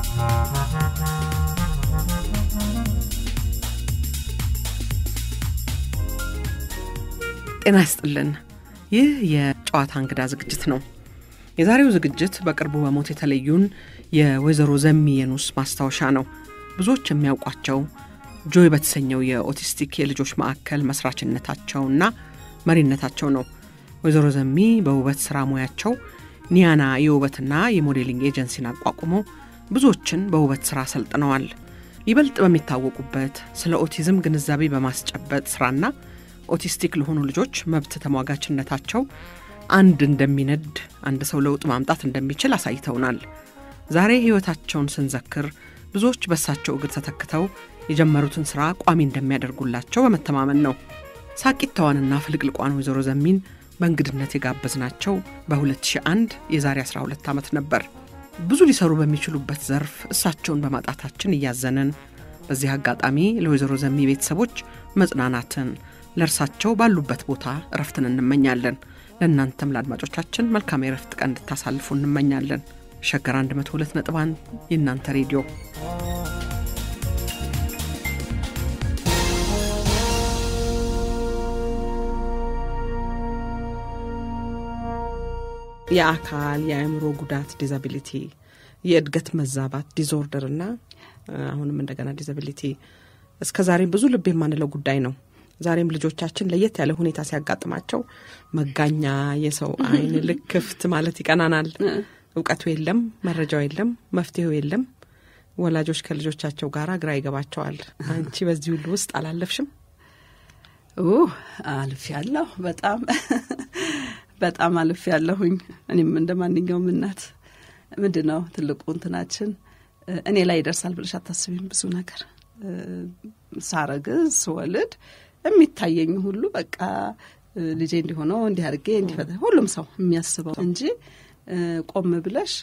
ጤና ይስጥልን። ይህ የጨዋታ እንግዳ ዝግጅት ነው። የዛሬው ዝግጅት በቅርቡ በሞት የተለዩን የወይዘሮ ዘሚ የኑስ ማስታወሻ ነው። ብዙዎች የሚያውቋቸው ጆይ በተሰኘው የኦቲስቲክ የልጆች ማዕከል መስራችነታቸውና መሪነታቸው ነው። ወይዘሮ ዘሚ በውበት ስራ ሙያቸው ኒያና የውበትና የሞዴሊንግ ኤጀንሲን አቋቁመው ብዙዎችን በውበት ስራ ሰልጥነዋል። ይበልጥ በሚታወቁበት ስለ ኦቲዝም ግንዛቤ በማስጨበጥ ስራና ኦቲስቲክ ለሆኑ ልጆች መብት ተሟጋችነታቸው አንድ እንደሚነድ አንድ ሰው ለውጥ ማምጣት እንደሚችል አሳይተውናል። ዛሬ ሕይወታቸውን ስንዘክር ብዙዎች በሳቸው እግር ተተክተው የጀመሩትን ሥራ ቋሚ እንደሚያደርጉላቸው በመተማመን ነው። ሳቂታዋንና ፍልቅልቋን ወይዘሮ ዘሚን በእንግድነት የጋበዝናቸው በ2001 የዛሬ 12 ዓመት ነበር። ብዙ ሊሰሩ በሚችሉበት ዘርፍ እሳቸውን በማጣታችን እያዘንን፣ በዚህ አጋጣሚ ለወይዘሮ ዘሚ ቤተሰቦች መጽናናትን ለእርሳቸው ባሉበት ቦታ እረፍትን እንመኛለን። ለእናንተም ለአድማጮቻችን መልካም የእረፍት ቀን እንድታሳልፉ እንመኛለን። ሸገር 102 ነጥብ አንድ የእናንተ ሬዲዮ የአካል የአእምሮ ጉዳት ዲዛቢሊቲ፣ የእድገት መዛባት ዲስኦርደር እና አሁንም እንደገና ዲዛቢሊቲ እስከ ዛሬም ብዙ ልብ የማንለው ጉዳይ ነው። ዛሬም ልጆቻችን ለየት ያለ ሁኔታ ሲያጋጥማቸው መጋኛ የሰው አይን ልክ ክፍት ማለት ይቀናናል። እውቀቱ የለም፣ መረጃው የለም፣ መፍትሄው የለም። ወላጆች ከልጆቻቸው ጋር ግራ ይገባቸዋል። አንቺ በዚህ ሁሉ ውስጥ አላለፍሽም? አልፍ ያለሁ በጣም በጣም አልፍ ያለሁኝ። እኔም እንደ ማንኛውም እናት ምንድን ነው ትልቁ እንትናችን እኔ ላይ ይደርሳል ብለሽ አታስቢም። ብዙ ነገር ሳረግዝ ስወልድ የሚታየኝ ሁሉ በቃ ልጄ እንዲሆነው እንዲህ አድርጌ እንዲፈታ ሁሉም ሰው የሚያስበው እንጂ ቆም ብለሽ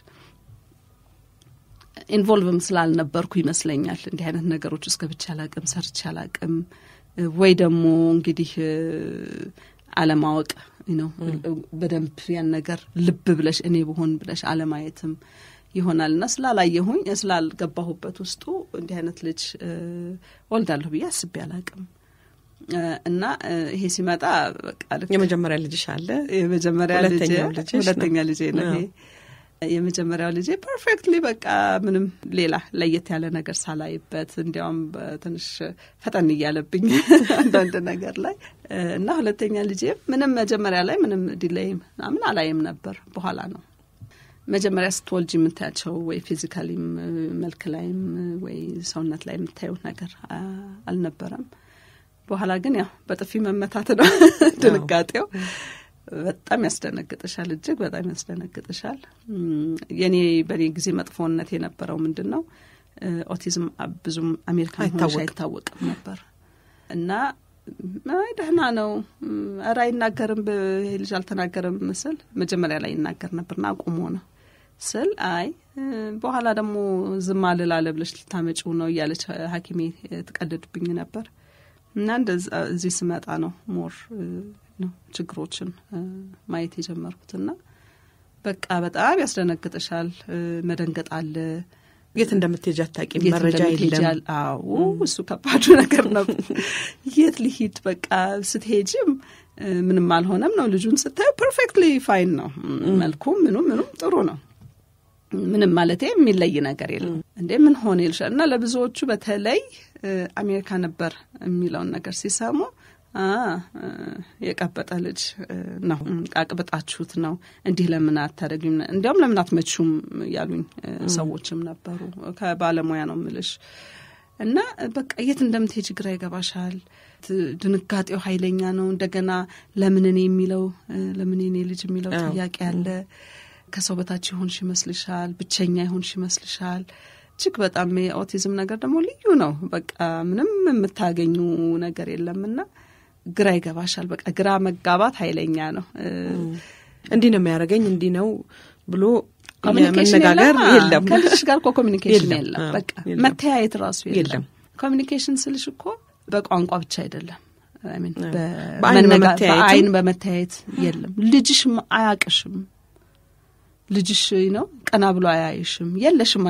ኢንቮልቭም ስላልነበርኩ ይመስለኛል እንዲህ አይነት ነገሮች ውስጥ ገብቼ አላቅም፣ ሰርቼ አላቅም። ወይ ደግሞ እንግዲህ አለማወቅ ነው በደንብ ያን ነገር ልብ ብለሽ እኔ ብሆን ብለሽ አለማየትም ይሆናል እና ስላላየሁኝ ስላልገባሁበት ውስጡ እንዲህ አይነት ልጅ ወልዳለሁ ብዬ አስቤ አላቅም። እና ይሄ ሲመጣ በቃ የመጀመሪያ ልጅሽ አለ። የመጀመሪያ ሁለተኛ ልጄ ነው ይሄ። የመጀመሪያው ልጄ ፐርፌክትሊ በቃ ምንም ሌላ ለየት ያለ ነገር ሳላይበት እንዲያውም ትንሽ ፈጠን እያለብኝ አንዳንድ ነገር ላይ እና ሁለተኛ ልጄ ምንም መጀመሪያ ላይ ምንም ዲሌይ ምናምን አላይም ነበር። በኋላ ነው መጀመሪያ ስትወልጅ የምታያቸው ወይ ፊዚካሊም መልክ ላይም ወይ ሰውነት ላይ የምታየው ነገር አልነበረም። በኋላ ግን ያው በጥፊ መመታት ነው ድንጋጤው። በጣም ያስደነግጥሻል፣ እጅግ በጣም ያስደነግጥሻል። የኔ በእኔ ጊዜ መጥፎነት የነበረው ምንድን ነው ኦቲዝም ብዙም አሜሪካን ሆነሽ አይታወቅም ነበር እና አይ ደህና ነው፣ ኧረ አይናገርም፣ ይሄ ልጅ አልተናገርም ምስል መጀመሪያ ላይ ይናገር ነበርና አቁሞ ነው ስል አይ በኋላ ደግሞ ዝም አልላለ ብለሽ ልታመጪው ነው እያለች ሐኪሜ ትቀልድብኝ ነበር እና እንደዛ እዚህ ስመጣ ነው ሞር ነው ችግሮችን ማየት የጀመርኩትና በቃ በጣም ያስደነግጥሻል። መደንገጥ አለ። የት እንደምትሄጂ አታውቂም። መረጃ የለም። አዎ እሱ ከባዱ ነገር ነው። የት ሊሂድ በቃ ስትሄጂም ምንም አልሆነም ነው። ልጁን ስታየው ፐርፌክትሊ ፋይን ነው። መልኩም ምኑም ምኑም ጥሩ ነው። ምንም ማለት የሚለይ ነገር የለም። እንዴ ምን ሆነ ይልሻል። እና ለብዙዎቹ በተለይ አሜሪካ ነበር የሚለውን ነገር ሲሰሙ የቀበጠ ልጅ ነው፣ አቅብጣችሁት ነው፣ እንዲህ ለምን አታደርጊም? እንዲያውም ለምን አትመቹም ያሉኝ ሰዎችም ነበሩ። ከባለሙያ ነው ምልሽ እና በቃ የት እንደምትሄጅ ግራ ይገባሻል። ድንጋጤው ኃይለኛ ነው። እንደገና ለምን እኔ የሚለው ለምን እኔ ልጅ የሚለው ጥያቄ አለ። ከሰው በታች ይሆንሽ ይመስልሻል፣ ብቸኛ ይሆንሽ ይመስልሻል። እጅግ በጣም የኦቲዝም ነገር ደግሞ ልዩ ነው። በቃ ምንም የምታገኙ ነገር የለምና ግራ ይገባሻል። በቃ ግራ መጋባት ኃይለኛ ነው። እንዲህ ነው የሚያደርገኝ እንዲህ ነው ብሎ ኮሚኒኬሽን መነጋገር የለም። ከልጅሽ ጋር እኮ ኮሚኒኬሽን የለም። የለም። አዎ፣ በቃ የለም። መተያየት ራሱ የለም። የለም። ኮሚኒኬሽን ስልሽ እኮ በቋንቋ ብቻ አይደለም። I mean አዎ። በ- በአይን መነጋ- በመተያየትም- በአይን በመተያየት የለም። ልጅሽም አያቅሽም። ልጅሽ ነው ቀና ብሎ አያይሽም። የለሽም አንቺ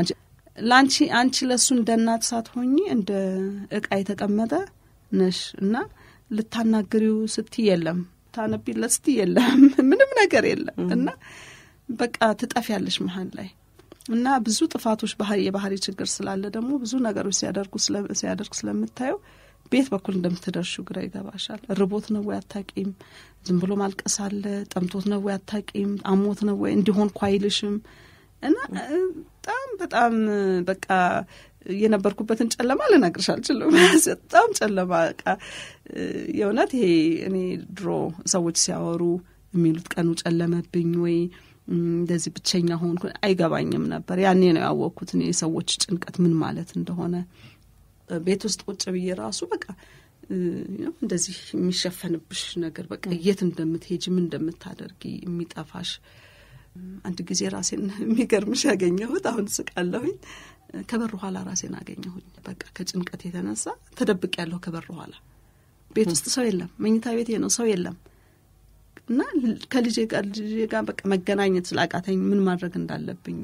ለአንቺ አንቺ ለእሱ እንደ እናት ሳትሆኚ እንደ እቃ የተቀመጠ ነሽ እና ልታናግሪው ስትይ የለም፣ ታነቢለት ስትይ የለም፣ ምንም ነገር የለም እና በቃ ትጠፊያለሽ መሀል ላይ እና ብዙ ጥፋቶች ባህሪ የባህሪ ችግር ስላለ ደግሞ ብዙ ነገሮች ሲያደርጉ ሲያደርግ ስለምታየው ቤት በኩል እንደምትደርሹ ግራ ይገባሻል። ርቦት ነው ወይ አታቂም፣ ዝም ብሎ ማልቀስ አለ፣ ጠምቶት ነው ወይ አታቂም፣ አሞት ነው ወይ እንዲሆን ኳ አይልሽም እና በጣም በጣም በቃ የነበርኩበትን ጨለማ ልነግርሽ አልችልም። በጣም ጨለማ በቃ የእውነት ይሄ እኔ ድሮ ሰዎች ሲያወሩ የሚሉት ቀኑ ጨለመብኝ ወይ እንደዚህ ብቸኛ ሆንኩ አይገባኝም ነበር። ያኔ ነው ያወቅኩት እኔ የሰዎች ጭንቀት ምን ማለት እንደሆነ። ቤት ውስጥ ቁጭ ብዬ ራሱ በቃ እንደዚህ የሚሸፈንብሽ ነገር በቃ የት እንደምትሄጂ ምን እንደምታደርጊ የሚጠፋሽ አንድ ጊዜ ራሴን የሚገርምሽ ያገኘሁት አሁን ስቃለሁኝ። ከበር ኋላ ራሴን አገኘሁኝ። በቃ ከጭንቀት የተነሳ ተደብቅ ያለሁ ከበር ኋላ ቤት ውስጥ ሰው የለም፣ መኝታ ቤት ነው ሰው የለም እና ከልጄ ጋር ልጄ ጋር በቃ መገናኘት ስላቃተኝ ምን ማድረግ እንዳለብኝ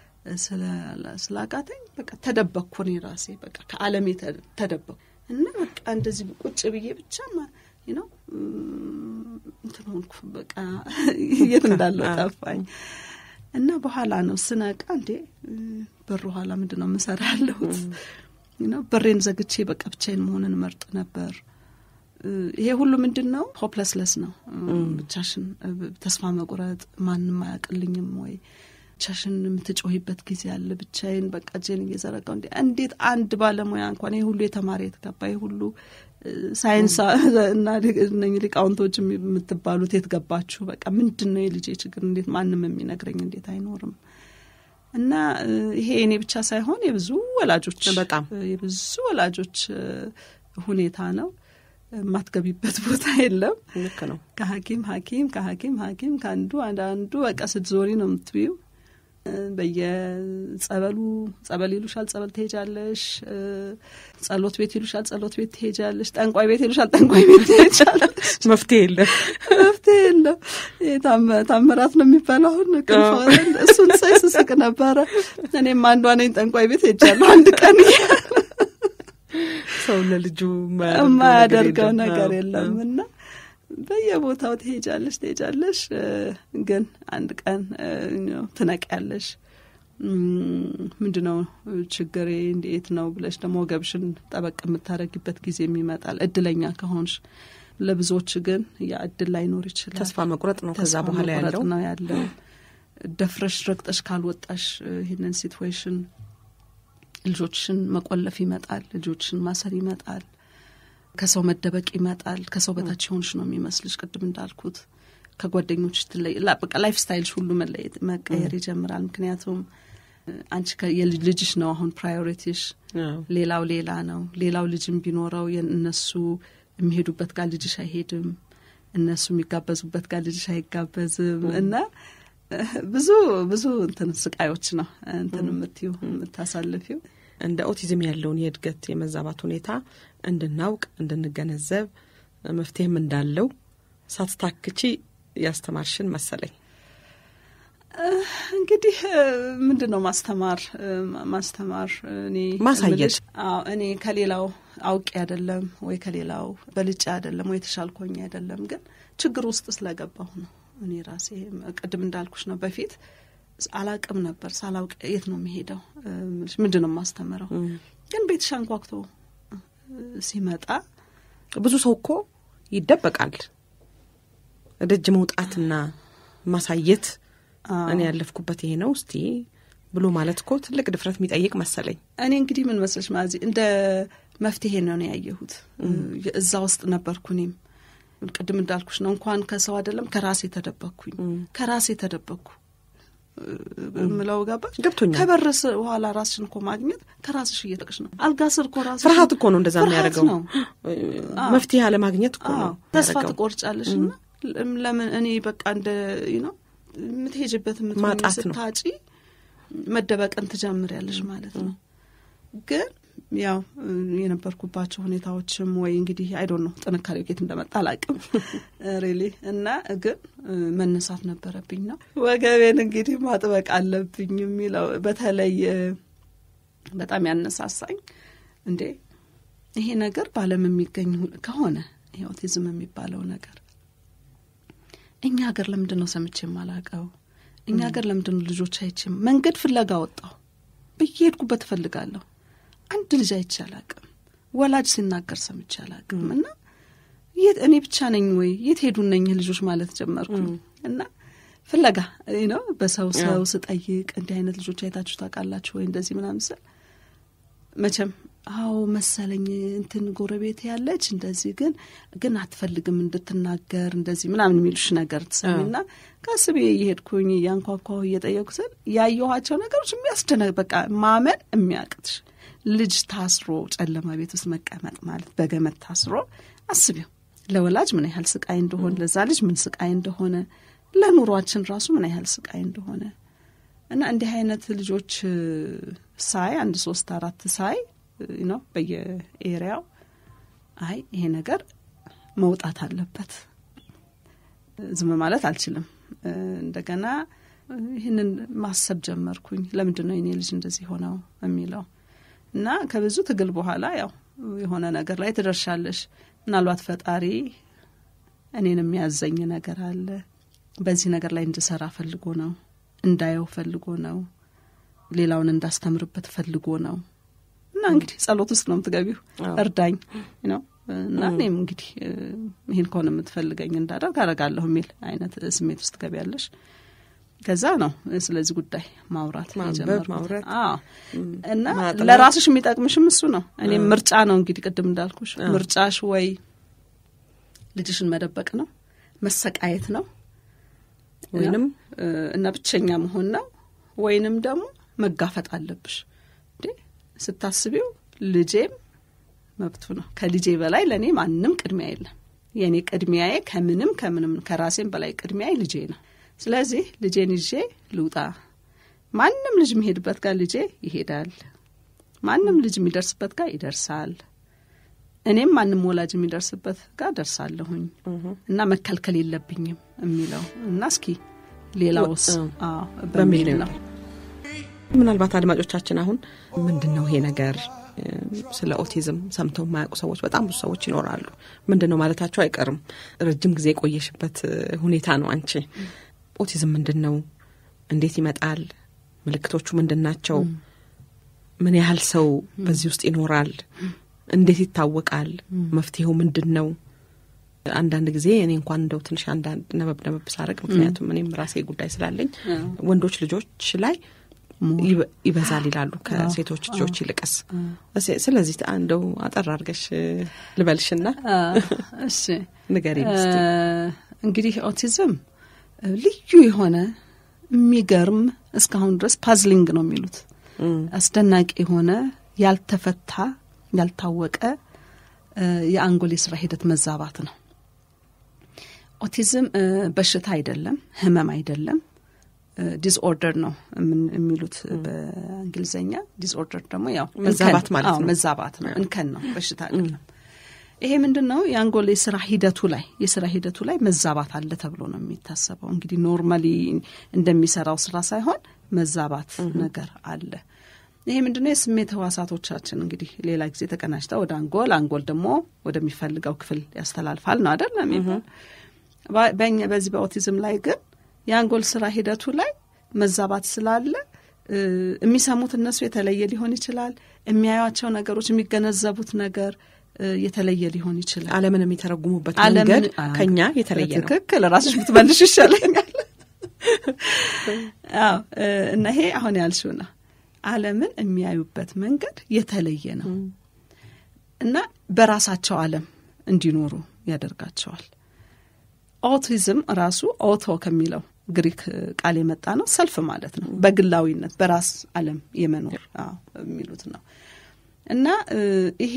ስላቃተኝ በቃ ተደበቅኩ። እኔ ራሴ በቃ ከዓለሜ ተደበቅኩ እና በቃ እንደዚህ ቁጭ ብዬ ብቻ ነው እንትን ሆንኩ። በቃ የት እንዳለው ጠፋኝ። እና በኋላ ነው ስነቃ እንዴ በር ኋላ ምንድን ነው የምሰራ ያለሁት? በሬን ዘግቼ በቃ ብቻዬን መሆንን መርጥ ነበር። ይሄ ሁሉ ምንድን ነው? ሆፕለስለስ ነው። ብቻሽን ተስፋ መቁረጥ፣ ማንም አያውቅልኝም ወይ ብቻሽን የምትጮሂበት ጊዜ አለ። ብቻዬን በቃ እጄን እየዘረጋው እንዴ እንዴት አንድ ባለሙያ እንኳን ይሄ ሁሉ የተማረ የተገባ ይሄ ሁሉ ሳይንስ እና ሊቃውንቶች የምትባሉት የት ገባችሁ? በቃ ምንድን ነው የልጄ ችግር? እንዴት ማንም የሚነግረኝ እንዴት አይኖርም? እና ይሄ እኔ ብቻ ሳይሆን የብዙ ወላጆች በጣም የብዙ ወላጆች ሁኔታ ነው። የማትገቢበት ቦታ የለም። ልክ ነው። ከሐኪም ሐኪም ከሐኪም ሐኪም ከአንዱ አንድ አንዱ በቃ ስትዞሪ ነው የምትብዩ። በየጸበሉ ጸበል ይሉሻል፣ ጸበል ትሄጃለሽ። ጸሎት ቤት ይሉሻል፣ ጸሎት ቤት ትሄጃለሽ። ጠንቋይ ቤት ይሉሻል፣ ጠንቋይ ቤት ትሄጃለሽ። መፍትሄ የለም፣ መፍትሄ የለም። ታምራት ነው የሚባለው አሁን ክንፈወረን እሱን ሳይ ስስቅ ነበረ። እኔም አንዷ ነኝ ጠንቋይ ቤት ሄጃለሁ አንድ ቀን ሰው ለልጁ የማያደርገው ነገር የለም እና በየቦታው ትሄጃለሽ ትሄጃለሽ፣ ግን አንድ ቀን ትነቂያለሽ። ምንድን ነው ችግሬ እንዴት ነው ብለሽ ደግሞ ወገብሽን ጠበቅ የምታደርጊበት ጊዜ ይመጣል፣ እድለኛ ከሆንሽ። ለብዙዎች ግን ያ እድል ላይኖር ይችላል። ተስፋ መቁረጥ ነው ከዛ በኋላ ያለው ነው ያለው። ደፍረሽ ረግጠሽ ካልወጣሽ ይህንን ሲትዌሽን ልጆችሽን መቆለፍ ይመጣል። ልጆችሽን ማሰር ይመጣል። ከሰው መደበቅ ይመጣል። ከሰው በታች የሆንሽ ነው የሚመስልሽ። ቅድም እንዳልኩት ከጓደኞች ትለይ በቃ ላይፍ ስታይልሽ ሁሉ መለየት መቀየር ይጀምራል። ምክንያቱም አንቺ የልጅሽ ነው አሁን ፕራዮሪቲሽ፣ ሌላው ሌላ ነው። ሌላው ልጅም ቢኖረው እነሱ የሚሄዱበት ጋር ልጅሽ አይሄድም። እነሱ የሚጋበዙበት ጋር ልጅሽ አይጋበዝም እና ብዙ ብዙ እንትን ስቃዮች ነው እንትን የምትዩ የምታሳልፊው። እንደ ኦቲዝም ያለውን የእድገት የመዛባት ሁኔታ እንድናውቅ እንድንገነዘብ መፍትሄም እንዳለው ሳትታክቺ ያስተማርሽን መሰለኝ። እንግዲህ ምንድን ነው ማስተማር ማስተማር እኔ ማሳየት እኔ ከሌላው አውቄ አይደለም ወይ ከሌላው በልጬ አይደለም ወይ የተሻልኮኝ አይደለም፣ ግን ችግር ውስጥ ስለገባሁ ነው። እኔ ራሴ ቅድም እንዳልኩሽ ነው በፊት አላቅም ነበር። ሳላውቅ የት ነው የሚሄደው? ምንድን ነው የማስተምረው? ግን ቤትሽ አንኳኩቶ ሲመጣ ብዙ ሰው እኮ ይደበቃል። ደጅ መውጣትና ማሳየት እኔ ያለፍኩበት ይሄ ነው እስቲ ብሎ ማለት እኮ ትልቅ ድፍረት የሚጠይቅ መሰለኝ። እኔ እንግዲህ ምን መስለሽ ማዚ እንደ መፍትሄ ነው ያየሁት። እዛ ውስጥ ነበርኩ እኔም ቅድም እንዳልኩሽ ነው። እንኳን ከሰው አይደለም ከራሴ ተደበቅኩኝ። ከራሴ ተደበቅኩ ምለው ገባሽ? ገብቶኛል። ከበረስ በኋላ ራስሽን እኮ ማግኘት ከራስሽ እየጠቅሽ ነው። አልጋ ስር እኮ ራስሽ ፍርሃት እኮ ነው እንደዛ የሚያደርገው። ነው መፍትሄ አለማግኘት እኮ ነው ተስፋ የሚያደርገው። ትቆርጫለሽ። እና ለምን እኔ በቃ እንደ ነው የምትሄጅበት ማጣት ነው። ስታጪ መደበቅን ትጀምሪያለሽ ማለት ነው። ግን ያው የነበርኩባቸው ሁኔታዎችም ወይ እንግዲህ አይዶን ነው ጥንካሬው ኬት እንደመጣ አላቅም ሬሊ እና ግን መነሳት ነበረብኝ ነው ወገቤን እንግዲህ ማጥበቅ አለብኝ የሚለው በተለይ በጣም ያነሳሳኝ እንዴ ይሄ ነገር በዓለም የሚገኝ ከሆነ ይሄ ኦቲዝም የሚባለው ነገር እኛ ሀገር ለምንድን ነው ሰምቼ የማላውቀው? እኛ ሀገር ለምንድን ነው ልጆች አይቼም መንገድ ፍለጋ ወጣሁ በየሄድኩበት እፈልጋለሁ። አንድ ልጅ አይቼ አላውቅም። ወላጅ ሲናገር ሰምቼ አላውቅም። እና የት እኔ ብቻ ነኝ ወይ የት ሄዱ እነኝህ ልጆች ማለት ጀመርኩኝ እና ፍለጋ ነው በሰው ሰው ስጠይቅ እንዲህ አይነት ልጆች አይታችሁ ታውቃላችሁ ወይ እንደዚህ ምናምን ስል መቼም አዎ መሰለኝ እንትን ጎረቤት ያለች እንደዚህ ግን ግን አትፈልግም እንድትናገር እንደዚህ ምናምን የሚሉሽ ነገር ትሰሚና ቀስ ብዬ እየሄድኩኝ እያንኳኳሁ እየጠየኩ ስል ያየኋቸው ነገሮች የሚያስደነ በቃ ማመን የሚያቅትሽ ልጅ ታስሮ ጨለማ ቤት ውስጥ መቀመጥ ማለት በገመድ ታስሮ አስቢው ለወላጅ ምን ያህል ስቃይ እንደሆነ ለዛ ልጅ ምን ስቃይ እንደሆነ ለኑሯችን ራሱ ምን ያህል ስቃይ እንደሆነ እና እንዲህ አይነት ልጆች ሳይ አንድ ሶስት አራት ሳይ ነው በየኤሪያው አይ ይሄ ነገር መውጣት አለበት፣ ዝም ማለት አልችልም። እንደገና ይህንን ማሰብ ጀመርኩኝ። ለምንድን ነው የኔ ልጅ እንደዚህ ሆነው የሚለው እና ከብዙ ትግል በኋላ ያው የሆነ ነገር ላይ ትደርሻለሽ። ምናልባት ፈጣሪ እኔን የሚያዘኝ ነገር አለ፣ በዚህ ነገር ላይ እንድሰራ ፈልጎ ነው፣ እንዳየው ፈልጎ ነው፣ ሌላውን እንዳስተምርበት ፈልጎ ነው እና እንግዲህ ጸሎት ውስጥ ነው የምትገቢው። እርዳኝ ነው እና እኔም እንግዲህ ይህን ከሆነ የምትፈልገኝ እንዳደርግ አደርጋለሁ የሚል አይነት ስሜት ውስጥ ትገቢያለሽ። ከዛ ነው ስለዚህ ጉዳይ ማውራት ማውራት እና ለራስሽ የሚጠቅምሽም እሱ ነው። እኔም ምርጫ ነው እንግዲህ ቅድም እንዳልኩሽ ምርጫሽ ወይ ልጅሽን መደበቅ ነው፣ መሰቃየት ነው ወይንም እና ብቸኛ መሆን ነው ወይንም ደግሞ መጋፈጥ አለብሽ ስታስቢው ልጄም መብቱ ነው። ከልጄ በላይ ለእኔ ማንም ቅድሚያ የለም። የእኔ ቅድሚያዬ ከምንም ከምንም ከራሴም በላይ ቅድሚያዬ ልጄ ነው። ስለዚህ ልጄን ይዤ ልውጣ። ማንም ልጅ የሚሄድበት ጋር ልጄ ይሄዳል። ማንም ልጅ የሚደርስበት ጋር ይደርሳል። እኔም ማንም ወላጅ የሚደርስበት ጋር ደርሳለሁኝ እና መከልከል የለብኝም የሚለው እና እስኪ ሌላውስ በሚል ነው ምናልባት አድማጮቻችን አሁን ምንድን ነው ይሄ ነገር ስለ ኦቲዝም ሰምተው የማያውቁ ሰዎች በጣም ብዙ ሰዎች ይኖራሉ። ምንድን ነው ማለታቸው አይቀርም። ረጅም ጊዜ የቆየሽበት ሁኔታ ነው። አንቺ ኦቲዝም ምንድን ነው? እንዴት ይመጣል? ምልክቶቹ ምንድን ናቸው? ምን ያህል ሰው በዚህ ውስጥ ይኖራል? እንዴት ይታወቃል? መፍትሄው ምንድን ነው? አንዳንድ ጊዜ እኔ እንኳን እንደው ትንሽ አንዳንድ ነበብ ነበብ ሳረግ ምክንያቱም እኔም ራሴ ጉዳይ ስላለኝ ወንዶች ልጆች ላይ ይበዛል ይላሉ ከሴቶች ልጆች ይልቅስ። ስለዚህ እንደው አጠር አድርገሽ ልበልሽና እሺ ንገሪ። እንግዲህ ኦቲዝም ልዩ የሆነ የሚገርም እስካሁን ድረስ ፓዝሊንግ ነው የሚሉት አስደናቂ የሆነ ያልተፈታ ያልታወቀ የአንጎል የስራ ሂደት መዛባት ነው። ኦቲዝም በሽታ አይደለም፣ ህመም አይደለም ዲስኦርደር ነው የሚሉት በእንግሊዝኛ። ዲስኦርደር ደግሞ ያው መዛባት ማለት ነው፣ መዛባት ነው፣ እንከን ነው፣ በሽታ አይደለም። ይሄ ምንድን ነው? የአንጎል የስራ ሂደቱ ላይ የስራ ሂደቱ ላይ መዛባት አለ ተብሎ ነው የሚታሰበው። እንግዲህ ኖርማሊ እንደሚሰራው ስራ ሳይሆን መዛባት ነገር አለ። ይሄ ምንድነው? የስሜት ህዋሳቶቻችን እንግዲህ ሌላ ጊዜ ተቀናጅተው ወደ አንጎል፣ አንጎል ደግሞ ወደሚፈልገው ክፍል ያስተላልፋል ነው አደል የሚባል። በዚህ በኦቲዝም ላይ ግን የአንጎል ስራ ሂደቱ ላይ መዛባት ስላለ የሚሰሙት እነሱ የተለየ ሊሆን ይችላል። የሚያዩቸው ነገሮች፣ የሚገነዘቡት ነገር የተለየ ሊሆን ይችላል። ዓለምን የሚተረጉሙበት መንገድ ከኛ የተለየ ነው። ትክክል። ራስሽ ብትመልሽ ይሻለኛል። አዎ እና ይሄ አሁን ያልሽው ነው። ዓለምን የሚያዩበት መንገድ የተለየ ነው እና በራሳቸው ዓለም እንዲኖሩ ያደርጋቸዋል። ኦቲዝም ራሱ ኦቶ ከሚለው ግሪክ ቃል የመጣ ነው። ሰልፍ ማለት ነው። በግላዊነት በራስ ዓለም የመኖር የሚሉት ነው እና ይሄ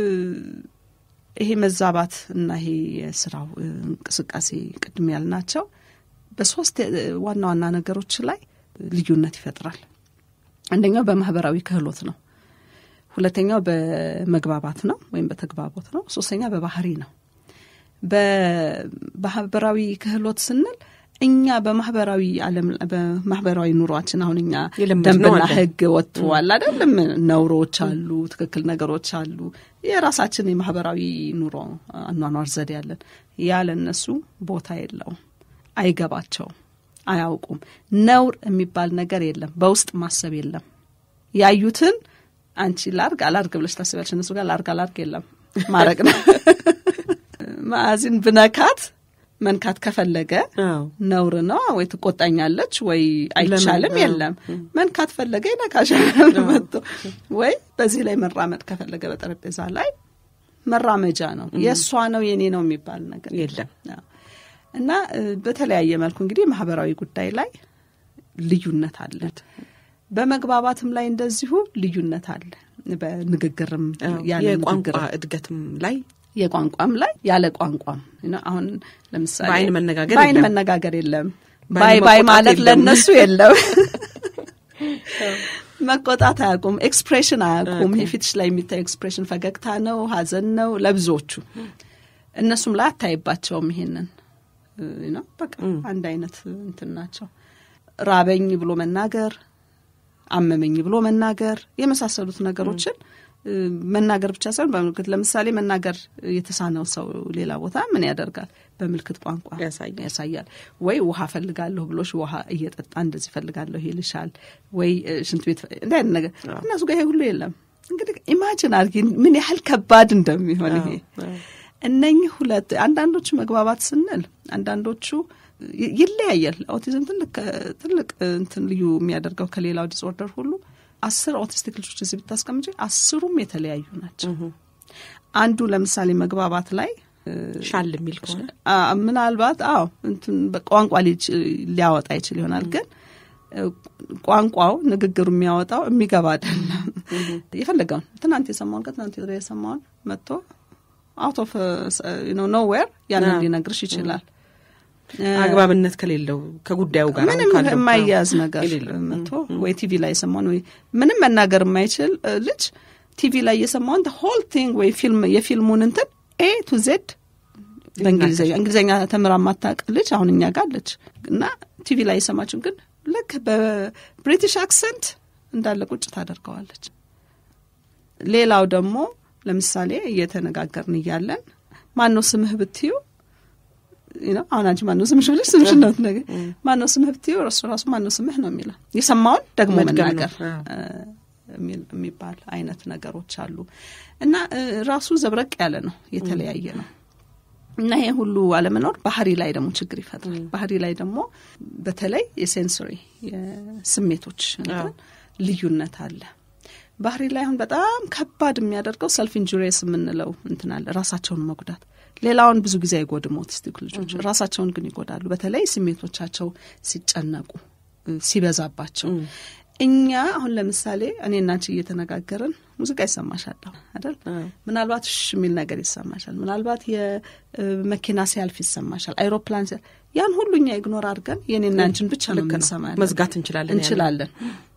ይሄ መዛባት እና ይሄ የስራው እንቅስቃሴ ቅድም ያልናቸው በሶስት ዋና ዋና ነገሮች ላይ ልዩነት ይፈጥራል። አንደኛው በማህበራዊ ክህሎት ነው። ሁለተኛው በመግባባት ነው ወይም በተግባቦት ነው። ሶስተኛ በባህሪ ነው። በማህበራዊ ክህሎት ስንል እኛ በማህበራዊ ዓለም በማህበራዊ ኑሯችን አሁን እኛ የለመድነው ደንብና አለ። ሕግ ወጥተዋል አይደለም? ነውሮች አሉ፣ ትክክል ነገሮች አሉ። የራሳችን የማህበራዊ ኑሮ አኗኗር ዘዴ ያለን ያለ እነሱ ቦታ የለውም፣ አይገባቸውም፣ አያውቁም። ነውር የሚባል ነገር የለም፣ በውስጥ ማሰብ የለም። ያዩትን አንቺ ላርግ አላርግ ብለሽ ታስቢያለሽ። እነሱ ጋር ላርግ አላርግ የለም፣ ማድረግ ነው። ማዕዚን ብነካት መንካት ከፈለገ አዎ ነውር ነው ወይ ትቆጣኛለች ወይ አይቻልም። ለምን? የለም መንካት ፈለገ ይነካሻል መጥቶ ወይ በዚህ ላይ መራመድ ከፈለገ በጠረጴዛ ላይ መራመጃ ነው። የእሷ ነው የኔ ነው የሚባል ነገር የለም። አዎ። እና እ፣ በተለያየ መልኩ እንግዲህ ማህበራዊ ጉዳይ ላይ ልዩነት አለ። በመግባባትም ላይ እንደዚሁ ልዩነት አለ። በንግግርም አዎ። ያለ የቋንቋ ንግግር እድገትም ላይ የቋንቋም ላይ ያለ ቋንቋም ነው። አሁን ለምሳሌ በአይን መነጋገር በአይን የለም። መነጋገር የለም። ባይ በአይን ባይ መቆጣት ማለት የለም። ለእነሱ የለም። መቆጣት አያውቁም። ኤክስፕሬሽን አያውቁም። የፊትሽ ላይ የሚታይ ኤክስፕሬሽን ፈገግታ ነው፣ ሀዘን ነው ለብዙዎቹ። እነሱም ላይ አታይባቸውም። ይሄንን ነው በቃ አንድ አይነት እንትን ናቸው። ራበኝ ብሎ መናገር፣ አመመኝ ብሎ መናገር የመሳሰሉት ነገሮችን እ፣ መናገር ብቻ ሳይሆን በምልክት ለምሳሌ መናገር የተሳነው ሰው ሌላ ቦታ ምን ያደርጋል? በምልክት ቋንቋ ያሳያል። ያሳያል። ወይ ውሃ ፈልጋለሁ ብሎሽ ውሃ እየጠጣ እንደዚህ ፈልጋለሁ ይልሻል። ወይ እ፣ ሽንት ቤት እንደ አይነት ነገር እነሱ ጋር ይሄ ሁሉ የለም። እንግዲህ ኢማጅን አድርጊ ምን ያህል ከባድ እንደሚሆን ይሄ እነኚህ ሁለት አንዳንዶቹ መግባባት ስንል አንዳንዶቹ ይ- ይለያያል። ኦቲዝም ትልቅ ትልቅ እንትን ልዩ የሚያደርገው ከሌላው ዲስኦርደር ሁሉ አስር ኦቲስቲክ ልጆች እዚህ ብታስቀምጪ አስሩም የተለያዩ ናቸው። አንዱ ለምሳሌ መግባባት ላይ እ፣ ሻል የሚል ከሆነ አ፣ ምናልባት አዎ እንትን በቋንቋ ሊች- ሊያወጣ ይችል ይሆናል ግን እ፣ ቋንቋው ንግግሩ የሚያወጣው የሚገባ አይደለም። የፈለገውን ትናንት የሰማውን ከትናንት ወዲያ የሰማውን መጥቶ አውት ኦፍ ኖዌር ያንን አዎ። ሊነግርሽ ይችላል። አግባብነት ከሌለው ከጉዳዩ ጋር ምንም ካለው የማያያዝ ነገር የሌለው። መጥቶ ወይ ቲቪ ላይ የሰማውን ወይ ምንም መናገር የማይችል እ፣ ልጅ ቲቪ ላይ የሰማውን ሆል ቲንግ ወይ ፊልም የፊልሙን እንትን ኤ ቱ ዜድ በእንግሊዝኛ እንግሊዝኛ ተምራ ማታውቅ ልጅ አሁን እኛ ጋር አለች እና ቲቪ ላይ የሰማችውን ግን ልክ በብሪቲሽ አክሰንት እንዳለ ቁጭ ታደርገዋለች። ሌላው ደግሞ ለምሳሌ እየተነጋገርን እያለን ማነው ስምህ ብትዩ ነው አሁን አንቺ ማነው ስምሽ ብለሽ ስምሽ ነው ነገር ማነው ስምህ ብትዩ እሱ ራሱ ማነው ስምህ ነው የሚለው የሰማውን ደግሞ መድገም ነው። መናገር አዎ። እ፣ የሚል- የሚባል አይነት ነገሮች አሉ እና እ፣ ራሱ ዘብረቅ ያለ ነው፣ የተለያየ ነው እና ይሄ ሁሉ አለመኖር ባህሪ ላይ ደግሞ ችግር ይፈጥራል። ባህሪ ላይ ደግሞ በተለይ የሴንሶሪ የስሜቶች እንትን ልዩነት አለ። ባህሪ ላይ አሁን በጣም ከባድ የሚያደርገው ሰልፍ ኢንጁሪየስ የምንለው እንትን አለ፣ ራሳቸውን መጉዳት። ሌላውን ብዙ ጊዜ አይጎድም ኦቲስቲክ ልጆች፣ ራሳቸውን ግን ይጎዳሉ። በተለይ ስሜቶቻቸው ሲጨነቁ እ፣ ሲበዛባቸው እኛ አሁን ለምሳሌ እኔ እናንቺ እየተነጋገርን ሙዚቃ ይሰማሻል አይደል? ምናልባት ሽ የሚል ነገር ይሰማሻል። ምናልባት የመኪና ሲያልፍ ይሰማሻል፣ አይሮፕላን ሲያልፍ። ያን ሁሉ እኛ ኢግኖር አድርገን የኔና አንቺን ብቻ ነው ልክ ነው። የምንሰማ ያለን። መዝጋት እንችላለን ያንን። እንችላለን።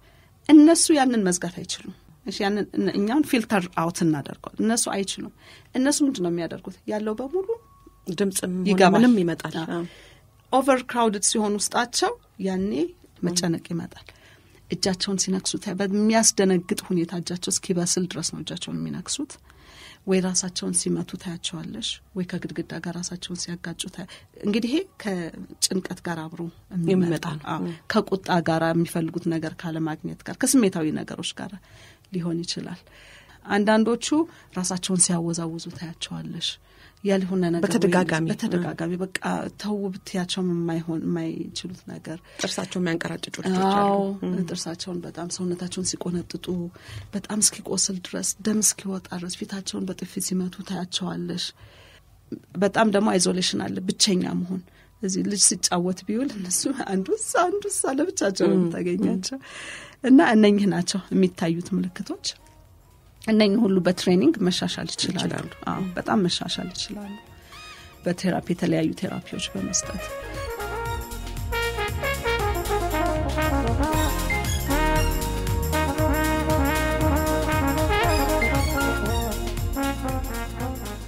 እነሱ ያንን መዝጋት አይችሉም። እሺ ያንን እነ- እኛውን ፊልተር አውት እናደርገዋል። እነሱ አይችሉም። እነሱ ምንድን ነው የሚያደርጉት? ያለው በሙሉ ድምፅም ሆነ ይገባል። ምንም ይመጣል። አዎ። አዎ። ኦቨር ክራውድድ ሲሆን ውስጣቸው ያኔ መጨነቅ ይመጣል። እጃቸውን ሲነክሱ ታ- በሚያስደነግጥ ሁኔታ እጃቸው እስኪበስል ድረስ ነው እጃቸውን የሚነክሱት። ወይ ራሳቸውን ሲመቱ ታያቸዋለሽ፣ ወይ ከግድግዳ ጋር ራሳቸውን ሲያጋጩ ታያ እንግዲህ ይሄ ከጭንቀት ጋር አብሮ የሚመጣ የሚመጣ ነው። አዎ፣ ከቁጣ ጋር የሚፈልጉት ነገር ካለማግኘት ጋር ከስሜታዊ ነገሮች ጋር ሊሆን ይችላል። አንዳንዶቹ ራሳቸውን ሲያወዛውዙ ታያቸዋለሽ። ያልሆነ ነገር ወይ በተደጋጋሚ። በተደጋጋሚ በቃ ተው ብትያቸውም የማይሆን የማይችሉት ነገር ጥርሳቸው የሚያንቀራጭጩ ልጆች አዎ አሉ። ጥርሳቸውን በጣም ሰውነታቸውን ሲቆነጥጡ በጣም እስኪቆስል ድረስ ደም እስኪወጣ ድረስ ፊታቸውን በጥፊ ሲመቱ ታያቸዋለሽ። በጣም ደግሞ አይዞሌሽን አለ፣ ብቸኛ መሆን። እዚህ ልጅ ሲጫወት ቢውል እነሱ አንዱ እዛ አንዱ እዛ ለብቻቸው ነው የምታገኛቸው። እና እነኝህ ናቸው የሚታዩት ምልክቶች። እነኝህ ሁሉ በትሬኒንግ መሻሻል ይችላሉ። ይችላሉ። አዎ በጣም መሻሻል ይችላሉ። በቴራፒ የተለያዩ ቴራፒዎች በመስጠት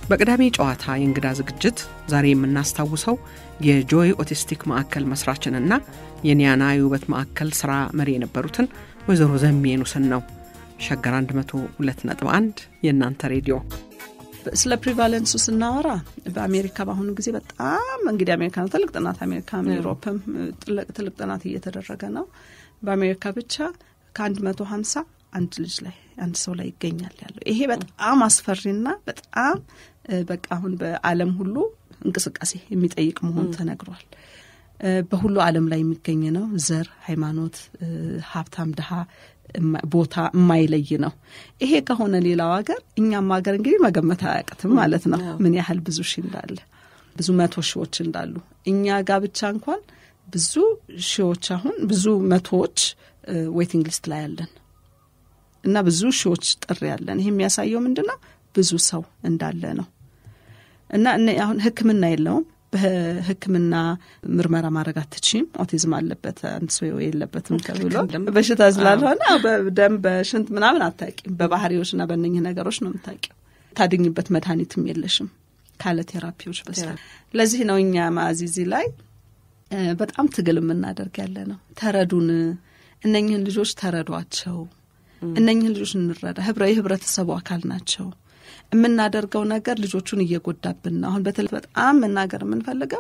በቅዳሜ ጨዋታ የእንግዳ ዝግጅት ዛሬ የምናስታውሰው የጆይ ኦቲስቲክ ማዕከል መስራችንና የኒያና የውበት ማዕከል ስራ መሪ የነበሩትን ወይዘሮ ዘሚየኑስን ነው። ሸገር 102.1 የእናንተ ሬዲዮ። ስለ ፕሪቫለንሱ ስናወራ በአሜሪካ በአሁኑ ጊዜ በጣም እንግዲህ አሜሪካ ነው ትልቅ ጥናት አሜሪካም ዩሮፕም ትልቅ ጥናት እየተደረገ ነው። በአሜሪካ ብቻ ከአንድ መቶ ሀምሳ አንድ ልጅ ላይ አንድ ሰው ላይ ይገኛል ያለው። ይሄ በጣም አስፈሪና በጣም በቃ አሁን በዓለም ሁሉ እንቅስቃሴ የሚጠይቅ መሆኑ ተነግሯል። በሁሉ ዓለም ላይ የሚገኝ ነው። ዘር፣ ሃይማኖት፣ ሀብታም፣ ድሃ ቦታ የማይለይ ነው። ይሄ ከሆነ ሌላው ሀገር እኛም ሀገር እንግዲህ መገመት አያቅትም ማለት ነው ምን ያህል ብዙ ሺ እንዳለ ብዙ መቶ ሺዎች እንዳሉ እኛ ጋር ብቻ እንኳን ብዙ ሺዎች አሁን ብዙ መቶዎች ዌቲንግ ሊስት ላይ ያለን እና ብዙ ሺዎች ጥሪ ያለን። ይህ የሚያሳየው ምንድን ነው? ብዙ ሰው እንዳለ ነው። እና አሁን ሕክምና የለውም። በሕክምና ምርመራ ማድረግ አትችም። ኦቲዝም አለበት አንድ ሰው የለበትም ተብሎ በሽታ ስላልሆነ በደም በሽንት ምናምን አታቂም። በባህሪዎችና በእነኝህ ነገሮች ነው የምታቂው። ታድኝበት መድኃኒትም የለሽም ካለ ቴራፒዎች በስተ ለዚህ ነው እኛ ማዚዚ ላይ በጣም ትግል የምናደርግ ያለ ነው። ተረዱን፣ እነኝህን ልጆች ተረዷቸው፣ እነኝህን ልጆች እንረዳ። ህብረ የህብረተሰቡ አካል ናቸው። የምናደርገው ነገር ልጆቹን እየጎዳብን ነው። አሁን በተለይ በጣም መናገር የምንፈልገው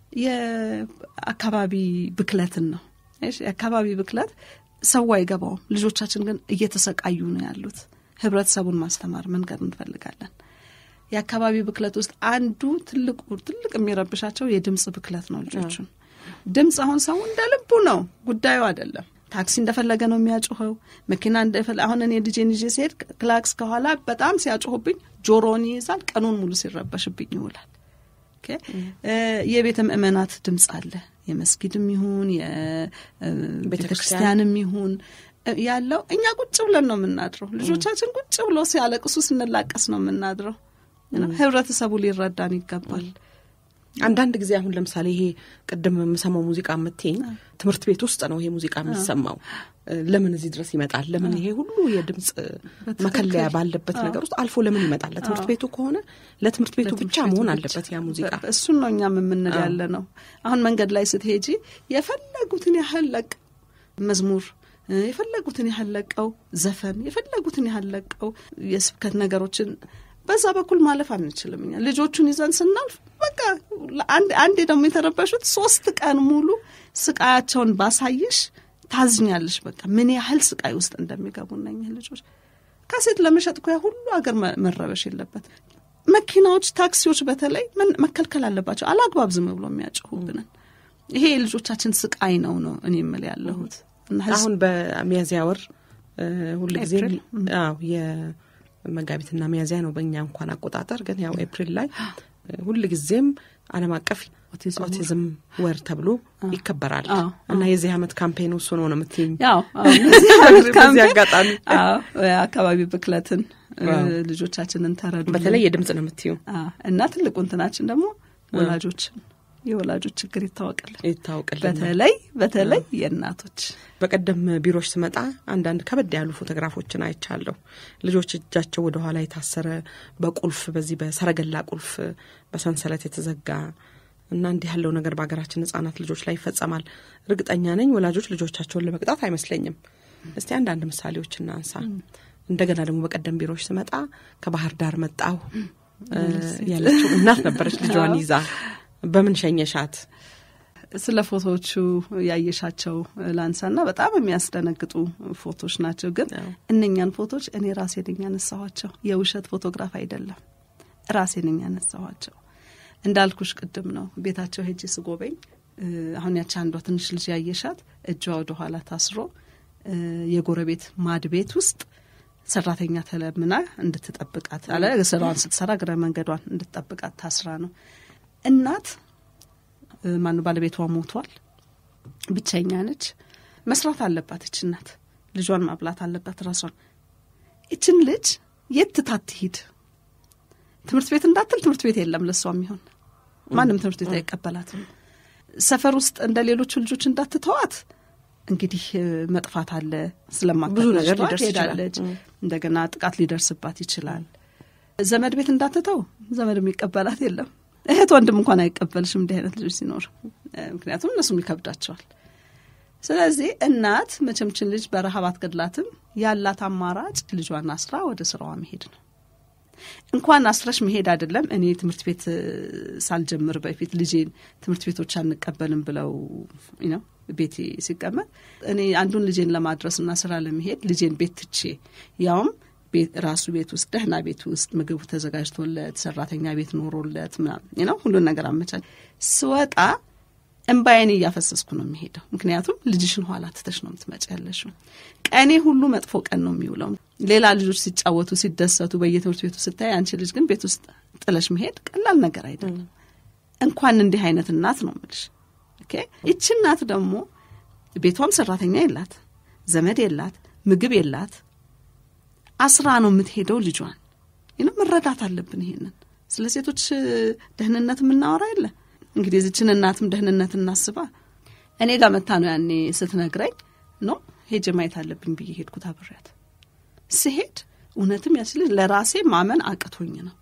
የአካባቢ ብክለትን ነው። የአካባቢ ብክለት ሰው አይገባውም። ልጆቻችን ግን እየተሰቃዩ ነው ያሉት። ህብረተሰቡን ማስተማር መንገድ እንፈልጋለን። የአካባቢ ብክለት ውስጥ አንዱ ትልቁ ትልቅ የሚረብሻቸው የድምፅ ብክለት ነው። ልጆቹን ድምፅ አሁን ሰው እንደ ልቡ ነው፣ ጉዳዩ አይደለም። ታክሲ እንደፈለገ ነው የሚያጮኸው። መኪና እንደፈለ አሁን እኔ ልጄን ይዤ ሲሄድ ክላክስ ከኋላ በጣም ሲያጮሁብኝ ጆሮን ይይዛል። ቀኑን ሙሉ ሲረበሽብኝ ይውላል። የቤተ ምእመናት ድምፅ አለ። የመስጊድም ይሁን የቤተ ክርስቲያንም ይሁን ያለው እኛ ቁጭ ብለን ነው የምናድረው። ልጆቻችን ቁጭ ብሎ ሲያለቅሱ ስንላቀስ ነው የምናድረው። ህብረተሰቡ ሊረዳን ይገባል። አንዳንድ ጊዜ አሁን ለምሳሌ ይሄ ቅድም የምሰማው ሙዚቃ የምትይኝ ትምህርት ቤት ውስጥ ነው ይሄ ሙዚቃ የሚሰማው። ለምን እዚህ ድረስ ይመጣል? ለምን ይሄ ሁሉ የድምፅ መከለያ ባለበት ነገር ውስጥ አልፎ ለምን ይመጣል? ለትምህርት ቤቱ ከሆነ ለትምህርት ቤቱ ብቻ መሆን አለበት ያ ሙዚቃ። እሱን ነው እኛም የምንል ያለ ነው። አሁን መንገድ ላይ ስትሄጂ የፈለጉትን ያህል ለቅ መዝሙር የፈለጉትን ያህል ለቀው ዘፈን የፈለጉትን ያህል ለቀው የስብከት ነገሮችን በዛ በኩል ማለፍ አንችልም። እኛ ልጆቹን ይዘን ስናልፍ በቃ አንዴ ደግሞ የተረበሹት ሶስት ቀን ሙሉ ስቃያቸውን ባሳይሽ ታዝኛለሽ። በቃ ምን ያህል ስቃይ ውስጥ እንደሚገቡ እነኝህ ልጆች ካሴት ለመሸጥ እኮ ያ ሁሉ ሀገር መረበሽ የለበት። መኪናዎች፣ ታክሲዎች በተለይ መከልከል አለባቸው። አላግባብ ዝም ብሎ የሚያጭሁብንን ይሄ የልጆቻችን ስቃይ ነው ነው እኔ የምል ያለሁት። አሁን በሚያዝያ ወር ሁልጊዜ መጋቢትና ሚያዝያ ነው በእኛ እንኳን አቆጣጠር። ግን ያው ኤፕሪል ላይ ሁል ጊዜም ዓለም አቀፍ ኦቲዝም ወር ተብሎ ይከበራል እና የዚህ ዓመት ካምፔኑ እሱ ነው ነው የምትይኝ? ያው በዚህ አጋጣሚ አካባቢ ብክለትን ልጆቻችንን ተረዱ፣ በተለይ የድምፅ ነው የምትዩ እና ትልቁ እንትናችን ደግሞ ወላጆችን የወላጆች ችግር ይታወቅልን ይታወቅልን በተለይ በተለይ የእናቶች በቀደም ቢሮች ስመጣ አንዳንድ ከበድ ያሉ ፎቶግራፎችን አይቻለሁ። ልጆች እጃቸው ወደ ኋላ የታሰረ በቁልፍ በዚህ በሰረገላ ቁልፍ በሰንሰለት የተዘጋ እና እንዲህ ያለው ነገር በሀገራችን ሕጻናት ልጆች ላይ ይፈጸማል። እርግጠኛ ነኝ ወላጆች ልጆቻቸውን ለመቅጣት አይመስለኝም። እስቲ አንዳንድ ምሳሌዎች እናንሳ። እንደገና ደግሞ በቀደም ቢሮዎች ስመጣ ከባህር ዳር መጣሁ ያለችው እናት ነበረች ልጇን ይዛ በምን ሸኘሻት? ስለ ፎቶዎቹ ያየሻቸው ላንሳና በጣም የሚያስደነግጡ ፎቶች ናቸው። ግን እነኛን ፎቶች እኔ ራሴ ነኝ ያነሳኋቸው፣ የውሸት ፎቶግራፍ አይደለም። ራሴ ነኝ ያነሳኋቸው። እንዳልኩሽ ቅድም ነው ቤታቸው ሄጄ ስጎበኝ፣ አሁን ያቺ አንዷ ትንሽ ልጅ ያየሻት እጇ ወደ ኋላ ታስሮ የጎረቤት ማድ ቤት ውስጥ ሰራተኛ ተለምና እንድትጠብቃት አለ ስራዋን ስትሰራ እግረ መንገዷን እንድትጠብቃት ታስራ ነው። እናት ማን ባለቤቷ ሞቷል። ብቸኛ ነች። መስራት አለባት። እች እናት ልጇን ማብላት አለባት ራሷን። ይችን ልጅ የት ትታት ትሂድ? ትምህርት ቤት እንዳትል ትምህርት ቤት የለም ለሷ የሚሆን ማንም ትምህርት ቤት አይቀበላትም። ሰፈር ውስጥ እንደ ሌሎቹ ልጆች እንዳትተዋት እንግዲህ መጥፋት አለ። ስለማታ ብዙ ነገር ሊደርስ ሄዳለች። እንደገና ጥቃት ሊደርስባት ይችላል። ዘመድ ቤት እንዳትተው ዘመድ የሚቀበላት የለም። እህት ወንድም እንኳን አይቀበልሽም እንዲህ አይነት ልጆች ሲኖር፣ ምክንያቱም እነሱም ይከብዳቸዋል። ስለዚህ እናት መቸምችን ልጅ በረሃብ አትገድላትም። ያላት አማራጭ ልጇን አስራ ወደ ስራዋ መሄድ ነው። እንኳን አስረሽ መሄድ አይደለም። እኔ ትምህርት ቤት ሳልጀምር በፊት ልጄን ትምህርት ቤቶች አንቀበልም ብለው ነው ቤቴ ሲቀመጥ እኔ አንዱን ልጄን ለማድረስና ስራ ለመሄድ ልጄን ቤት ትቼ ያውም ራሱ ቤት ውስጥ ደህና ቤት ውስጥ ምግቡ ተዘጋጅቶለት ሰራተኛ ቤት ኖሮለት ምናምን ነው ሁሉን ነገር አመቻች ስወጣ እምባዬን እያፈሰስኩ ነው የሚሄደው። ምክንያቱም ልጅሽን ኋላ ትተሽ ነው የምትመጪ ያለሽው። ቀኔ ሁሉ መጥፎ ቀን ነው የሚውለው። ሌላ ልጆች ሲጫወቱ ሲደሰቱ በየትምህርት ቤቱ ስታይ፣ አንቺ ልጅ ግን ቤት ውስጥ ጥለሽ መሄድ ቀላል ነገር አይደለም። እንኳን እንዲህ አይነት እናት ነው የምልሽ። ይቺ እናት ደግሞ ቤቷም ሰራተኛ የላት፣ ዘመድ የላት፣ ምግብ የላት፣ አስራ ነው የምትሄደው ልጇን። ይህንም መረዳት አለብን። ይሄንን ስለ ሴቶች ደህንነት የምናወራ የለ እንግዲህ የዚችን እናትም ደህንነት እናስባ። እኔ ጋር መታ ነው ያኔ ስትነግረኝ ነው ሄጄ ማየት አለብኝ ብዬ ሄድኩት አብሬያት። ስሄድ እውነትም ያች ልጅ ለራሴ ማመን አቅቶኝ ነው።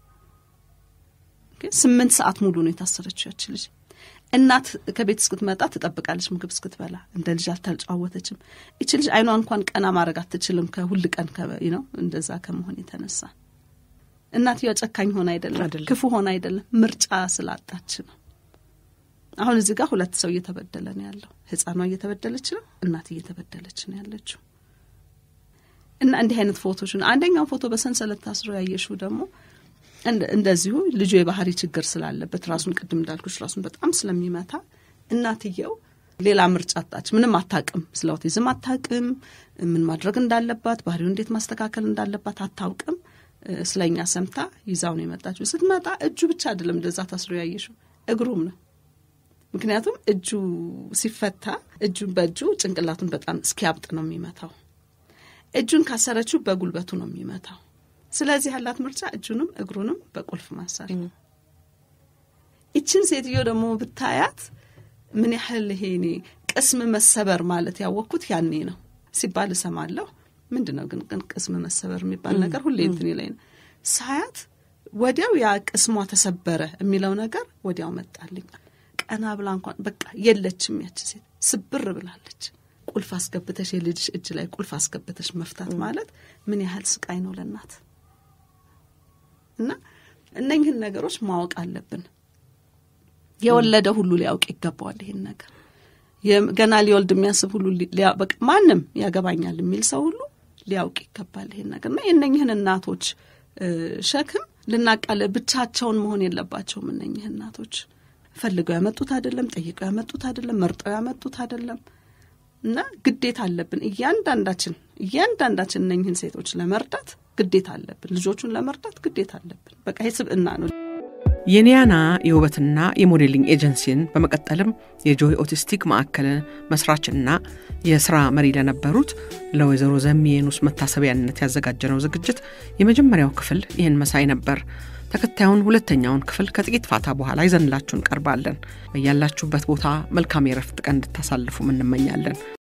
ስምንት ሰዓት ሙሉ ነው የታሰረችው ያች ልጅ። እናት ከቤት እስክትመጣ ትጠብቃለች፣ ምግብ እስክትበላ። እንደ ልጅ አልተጫወተችም። ይች ልጅ አይኗ እንኳን ቀና ማድረግ አትችልም፣ ከሁል ቀን ነው እንደዛ ከመሆን የተነሳ እናትየዋ ጨካኝ ሆነ አይደለም፣ ክፉ ሆነ አይደለም፣ ምርጫ ስላጣች ነው። አሁን እዚህ ጋር ሁለት ሰው እየተበደለ ነው ያለው። ህፃኗ እየተበደለች ነው፣ እናት እየተበደለች ነው ያለችው። እና እንዲህ አይነት ፎቶችን አንደኛው ፎቶ በሰንሰለት ታስሮ ያየሽው ደግሞ እንደዚሁ ልጁ የባህሪ ችግር ስላለበት ራሱን ቅድም እንዳልኩሽ ራሱን በጣም ስለሚመታ እናትየው ሌላ ምርጫ አጣች። ምንም አታቅም፣ ስለ ኦቲዝም አታቅም፣ ምን ማድረግ እንዳለባት ባህሪው እንዴት ማስተካከል እንዳለባት አታውቅም። ስለኛ ሰምታ ይዛው ነው የመጣችው። ስትመጣ እጁ ብቻ አይደለም እንደዛ ታስሮ ያየሽው እግሩም ነው ምክንያቱም እጁ ሲፈታ እጁን በእጁ ጭንቅላቱን በጣም እስኪያብጥ ነው የሚመታው። እጁን ካሰረችው በጉልበቱ ነው የሚመታው። ስለዚህ ያላት ምርጫ እጁንም እግሩንም በቁልፍ ማሰር። ይችን ሴትዮ ደግሞ ብታያት ምን ያህል ይሄ እኔ ቅስም መሰበር ማለት ያወቅኩት ያኔ ነው ሲባል እሰማለሁ። ምንድን ነው ግን ግን ቅስም መሰበር የሚባል ነገር ሁሌ እንትን ላይ ነው ሳያት፣ ወዲያው ያ ቅስሟ ተሰበረ የሚለው ነገር ወዲያው መጣልኝ። ቀና ብላ እንኳን በቃ የለችም ያች ሴት ስብር ብላለች። ቁልፍ አስገብተሽ የልጅሽ እጅ ላይ ቁልፍ አስገብተሽ መፍታት ማለት ምን ያህል ስቃይ ነው ለእናት እና እነኝህን ነገሮች ማወቅ አለብን። የወለደ ሁሉ ሊያውቅ ይገባዋል ይህን ነገር ገና ሊወልድ የሚያስብ ሁሉ በቃ ማንም ያገባኛል የሚል ሰው ሁሉ ሊያውቅ ይገባል ይህን ነገር እና የእነኝህን እናቶች ሸክም ልናቃለ ብቻቸውን መሆን የለባቸውም እነኝህ እናቶች ፈልገው ያመጡት አይደለም፣ ጠይቀው ያመጡት አይደለም፣ መርጠው ያመጡት አይደለም። እና ግዴታ አለብን እያንዳንዳችን እያንዳንዳችን እነኝህን ሴቶች ለመርዳት ግዴታ አለብን። ልጆቹን ለመርዳት ግዴታ አለብን። በቃ የስብዕና ነው። የኒያና የውበትና የሞዴሊንግ ኤጀንሲን በመቀጠልም የጆይ ኦቲስቲክ ማዕከል መስራችና የስራ መሪ ለነበሩት ለወይዘሮ ዘሚየኑስ መታሰቢያነት ያዘጋጀነው ዝግጅት የመጀመሪያው ክፍል ይህን መሳይ ነበር። ተከታዩን ሁለተኛውን ክፍል ከጥቂት ፋታ በኋላ ይዘንላችሁ እንቀርባለን። በያላችሁበት ቦታ መልካም የረፍት ቀን እንድታሳልፉም እንመኛለን።